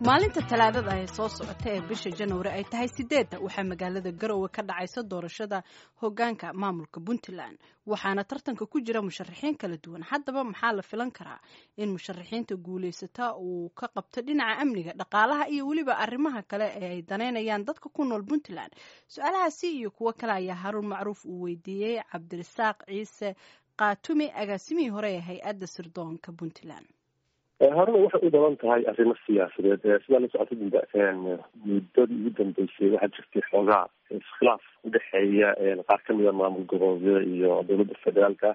maalinta talaadada ee soo socota ee bisha januari ay tahay sideedda waxaa magaalada garowe ka dhacaysa doorashada hogaanka maamulka puntland waxaana tartanka ku jira musharaxiin kala duwan haddaba maxaa la filan karaa in musharaxiinta guulaysata uu ka qabto dhinaca amniga dhaqaalaha iyo weliba arrimaha kale ee ay daneynayaan dadka ku nool puntland su-aalahaasi iyo kuwo kale ayaa haruun macruuf uu weydiiyey cabdirasaaq ciise kaatumi agaasimihii hore ee hay-adda sirdoonka puntland horena waxay u badan tahay arrimo siyaasadeed sidaa la socota muddadii ugu dambeysay waxaa jirtay xoogaa iskhilaaf udhexeeya qaar kamida maamul goboleedyada iyo dowladda federaalka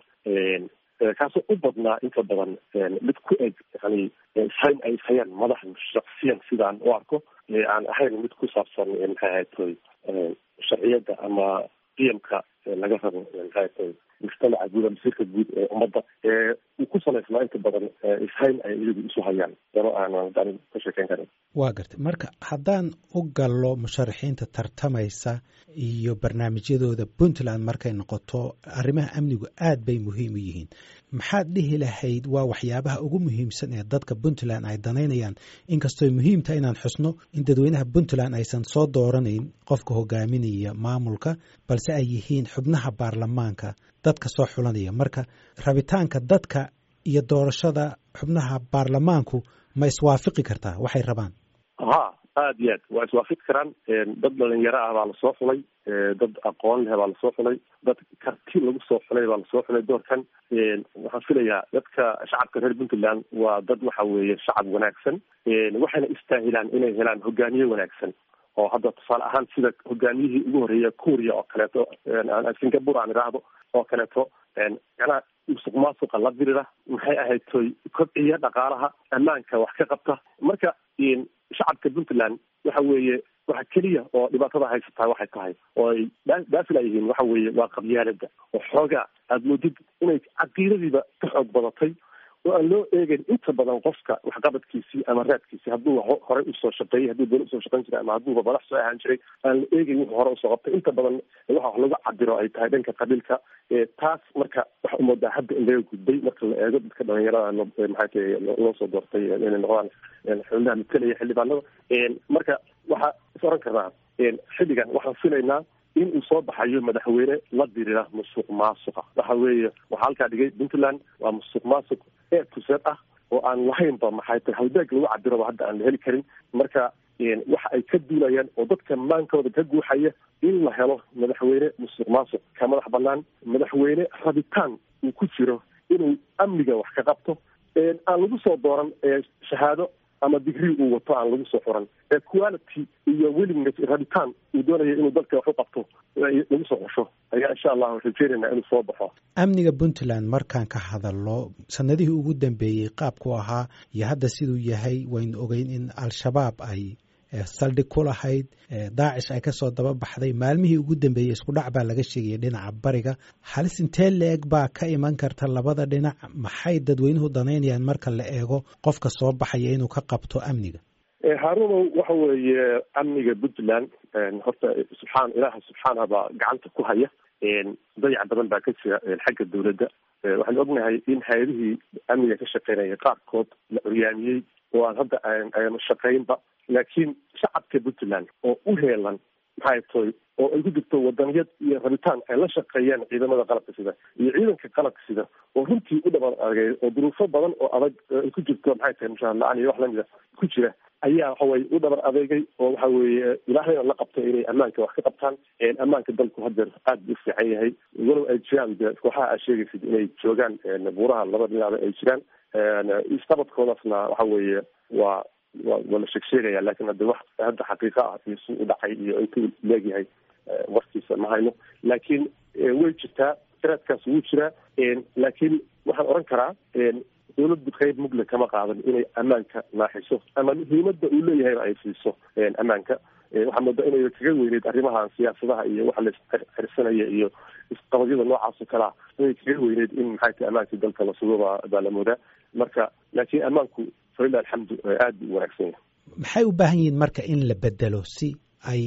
kaasoo u badnaa inta badan mid ku eg yani ishayn ay ishayaan madaxda shaksiyan sidaan u arko aan ahayn mid ku saabsan maxay ahayd toy sharciyadda ama qiyamka laga rabo maxay ahayd toy mujtamaca guud masiirka guud ee ummadda uu ku salaysnaa inta badan ishayn ay iyagu isu hayaan dano aanan ka sheekeyn karin waa gartay marka haddaan u gallo musharaxiinta tartamaysa iyo barnaamijyadooda puntland markay noqoto arrimaha amnigu aad bay muhiim u yihiin maxaad dhihi lahayd waa waxyaabaha ugu muhiimsan ee dadka puntland ay danaynayaan inkastooy muhiim tahay inaan xusno in dadweynaha puntland aysan soo dooranayn qofka hogaaminaya maamulka balse ay yihiin xubnaha baarlamaanka dadka soo xulanaya marka rabitaanka dadka iyo doorashada xubnaha baarlamaanku ma iswaafaqi kartaa waxay rabaan ha aad iyo aad waa iswaafaqi karaan dad dhalinyaro ah baa lasoo xulay dad aqoon leh baa lasoo xulay dad karti lagu soo xulay baa lasoo xulay doorkan waxaan filayaa dadka shacabka reer puntland waa dad waxa weeye shacab wanaagsan waxayna istaahilaan inay helaan hogaamiye wanaagsan oo hadda tusaale ahaan sida hogaamiyihii ugu horreeya kuuriya oo kaleeto singapore aan idhaahdo oo kaleeto macnaha musuq maasuqa la dirira maxay ahayd toy kobciya dhaqaalaha ammaanka wax ka qabta marka shacabka puntland waxa weeye waxa keliya oo dhibaatada haysataa waxay tahay oo ay dhaafila yihiin waxa weeye waa qabyaalada oo xoogaa aada moodid inay caqiidadiiba ka xoog badatay oo aan loo eegeyn inta badan qofka waxqabadkiisii ama raadkiisii hadduu horey usoo shaqeeyey hadduu dowla usoo shaqeyn jiray ama hadduuba madax soo ahaan jiray aan la eegeyn wuxuu hore usoo qabtay inta badan waxa wax lagu cabiro ay tahay dhanka qabiilka taas marka waxa umoodaa hadda in laga gudbay marka la eego dadka dhalinyarada maxay tahay loo soo doortay inay noqdaan xubnaha matalaya xildhibaanada marka waxaa is oran karnaa xilligan waxaan filaynaa in uu soo baxayo madaxweyne la dirira musuq maasuqa waxa weeye waxaa halkaa dhigay puntland waa musuq maasuq ee tuseed ah oo aan lahaynba maxay tahay halbeeg lagu cabiroba hadda aan la heli karin marka waxa ay ka duulayaan oo dadka maankooda ka guuxaya in la helo madaxweyne musuq maasuq ka madax banaan madaxweyne rabitaan uu ku jiro inuu amniga wax ka qabto aan lagu soo dooran shahaado ama digrii uu wato aan lagu soo xuran ee quality iyo willingness rabitaan uu doonaya inuu dalka wax u qabto lagu soo xusho ayaa insha allahu rajeynayna inuu soo baxo amniga puntland markaan ka hadalno sanadihii ugu dambeeyey qaabku ahaa iyo hadda siduu yahay waynu ogeyn in al-shabaab ay saldhig ku lahayd daacish ay kasoo daba baxday maalmihii ugu dambeeyey isku dhac baa laga sheegaya dhinaca bariga halis intee la-eg baa ka iman karta labada dhinac maxay dadweynuhu danaynayaan marka la eego qofka soo baxaya inuu ka qabto amniga haarunow waxa weeye amniga puntland horta subxaan ilaaha subxaanah baa gacanta ku haya dayac badan baa ka jira xagga dowladda waxaan ognahay in hay-adihii amniga ka shaqeynaya qaarkood la curyaamiyey oo aan hadda aan shaqeynba laakiin shacabka puntland oo u heelan maxay toy oo ay ku jirto wadaniyad iyo rabitaan ay la shaqeeyaan ciidamada qalabka sida iyo ciidanka qalabka sida oo runtii u dhabar adagay oo duruufo badan oo adag ay ku jirto maxay tahay mushaar la-aan iyo wax lamida ku jira ayaa waxaweye u dhabar adeegay oo waxa weeye ilaahayna la qabtay inay ammaanka wax ka qabtaan ammaanka dalku hadeer aad buu u fiican yahay walow ay jiraan de kooxaha aad sheegaysid inay joogaan buuraha laba dhinaaba ay jiraan isqabadkoodaasna waxa weeye waa wa waa la sheeg sheegaya lakin hadde wax hadda xaqiiqa ah iyo si u dhacay iyo intuu leegyahay warkiisa ma hayno laakiin way jirtaa tiraadkaas wuu jiraa laakiin waxaan oran karaa dowladdu qayb mugle kama qaadan inay ammaanka naaxiso ama muhiimadda uu leeyahayba ay siiso ammaanka waxaa moodaa inay kaga weyneyd arrimahan siyaasadaha iyo waxa laisxirsanaya iyo isqabadyada noocaas oo kalea inay kaga weyneyd in maxay tahay ammaankii dalka la sugo baa baa la moodaa marka laakiin ammaanku falilah alxamdu aad buu u wanaagsan yahay maxay u baahan yihiin marka in la bedelo si ay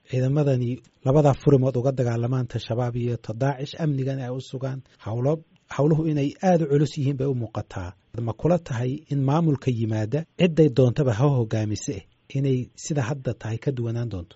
ciidamadani labadaa furimood uga dagaalamaan ta shabaab iyo ta daacish amnigan ay u sugaan howlo howluhu inay aada u culus yihiin bay u muuqataa ma kula tahay in maamulka yimaada cidday doontaba ha hogaamise inay sida hadda tahay ka duwanaan doonto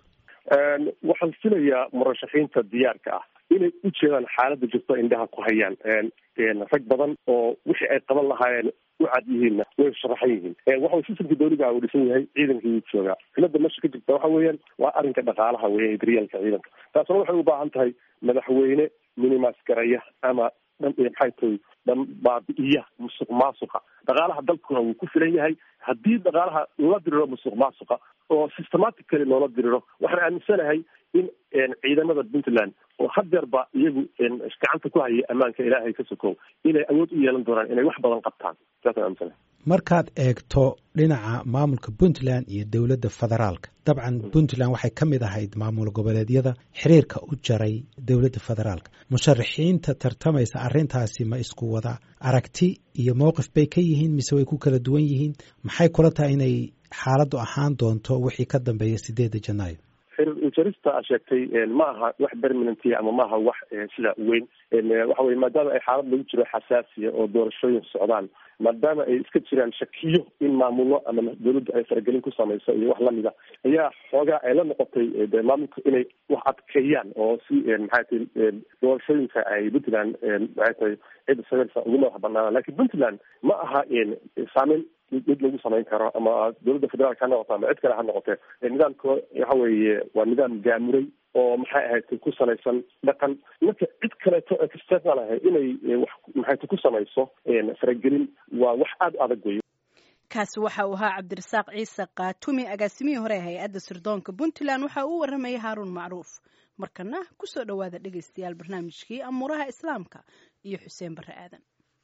waxaan filayaa murashaxiinta diyaarka ah inay u jeedaan xaaladda jirto indhaha ku hayaan rag badan oo wixii ay qaban lahaayeen u cad yihiinna way sharaxan yihiin waxa sistamka dawliga uu dhisan yahay ciidankii wuu joogaa cilada meesha ka jirta waxa weeyaan waa arrinka dhaqaalaha weya daryaalka ciidanka taasna waxay u baahan tahay madaxweyne minimas garaya ama maxay tahay dhan baabi'iya musuq maasuqa dhaqaalaha dalkuna wuu ku filan yahay haddii dhaqaalaha loola diriro musuq maasuqa oo systematically loola diriro waxaan aaminsanahay in ciidamada puntland oo hadeerba iyagu gacanta ku haya ammaanka ilaahay ka sokow inay awood u yeelan doonaan inay wax badan qabtaan saasaan aaminsanahay markaad eegto dhinaca maamulka puntland iyo dowladda federaalka dabcan puntland waxay ka mid ahayd maamul goboleedyada xiriirka u jaray dowladda federaalka musharaxiinta tartamaysa arrintaasi ma isku wada aragti iyo mowqif bay ka yihiin mise way ku kala duwan yihiin maxay kula tahay inay xaaladdu ahaan doonto wixii ka dambeeya sideedda janaayo xiriir ujarista a sheegtay ma aha wax permanentia ama maaha wax sida weyn waxa weye maadaama ay xaalad lagu jiro xasaasiya oo doorashooyin socdaan maadaama ay iska jiraan shakiyo in maamulo ama dawladda ay faragelin ku samayso iyo wax lamida ayaa xoogaa ay la noqotay de maamulka inay wax adkeeyaan oo si maxay tahay doorashooyinka ay puntland maxay tahay cidda sameynsa ugu madax banaana lakin puntland ma aha saameyn mid lagu samayn karo ama dowladda federaalka ha noqoto ama cid kale ha noqotee nidaamka waxa weeye waa nidaam gaamuray oo maxay ahayd ku salaysan dhaqan marka cid kaleeto external ahay inay wax maxay ku samayso faragelin waa wax aada u adag weyo kaasi waxa uu ahaa cabdirasaaq ciise kaatumi agaasimihii hore hay-adda sirdoonka puntland waxa uu waramayay haaruun macruuf markana kusoo dhowaada dhegaystayaal barnaamijkii amuuraha islaamka iyo xuseen barre aadan